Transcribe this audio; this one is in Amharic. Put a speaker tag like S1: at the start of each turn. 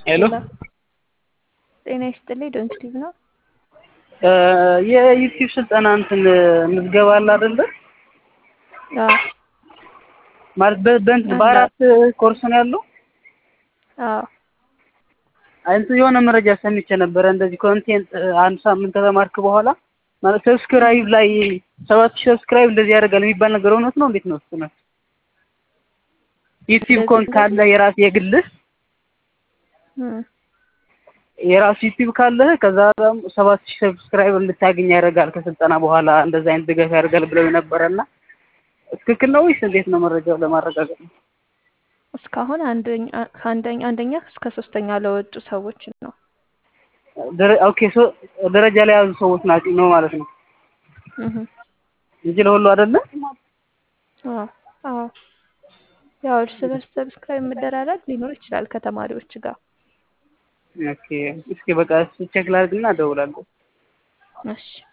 S1: ሄሎ
S2: ጤና ይስጥልኝ ዶንኪቲቭ ነው።
S1: የዩቲዩብ ስልጠና እንትን ምዝገባ አለ አይደለ?
S2: አዎ
S1: ማለት በ- በእንትን በአራት ኮርስ ነው ያለው።
S2: አዎ
S1: እንትን የሆነ መረጃ ሰምቼ ነበረ እንደዚህ ኮንቴንት አንድ ሳምንት ከተማርክ በኋላ ማለት ሰብስክራይብ ላይ ሰባት ሺህ ሰብስክራይብ እንደዚህ ያደርጋል የሚባል ነገር እውነት ነው? እንዴት ነው እሱ ነው? ዩቲዩብ ኮን ካለ የራስ የግልህ
S2: እም፣
S1: የራሱ ዩቲዩብ ካለህ ከዛ ደግሞ ሰባት ሺህ ሰብስክራይብ እንድታገኝ ያደርጋል ከስልጠና በኋላ እንደዚህ አይነት ድጋፍ ያደርጋል ብለው ነበረና ትክክል ነው ወይስ እንዴት ነው? መረጃው ለማረጋገጥ ነው።
S2: እስካሁን አንደኛ ከአንደኛ አንደኛ እስከ ሶስተኛ ለወጡ ሰዎች ነው።
S1: ደረ- ኦኬ ሶ ደረጃ ላይ ያሉ ሰዎች ናቸው ነው ማለት ነው
S2: እህ
S1: እንጂ ለሁሉ አይደለም።
S2: አዎ አዎ ያው እርስ በርስ ሰብስክራይብ መደራረግ ሊኖር ይችላል ከተማሪዎች ጋር።
S1: ኦኬ እስኪ በቃ ቼክ ላድርግና እደውላለሁ።
S2: እሺ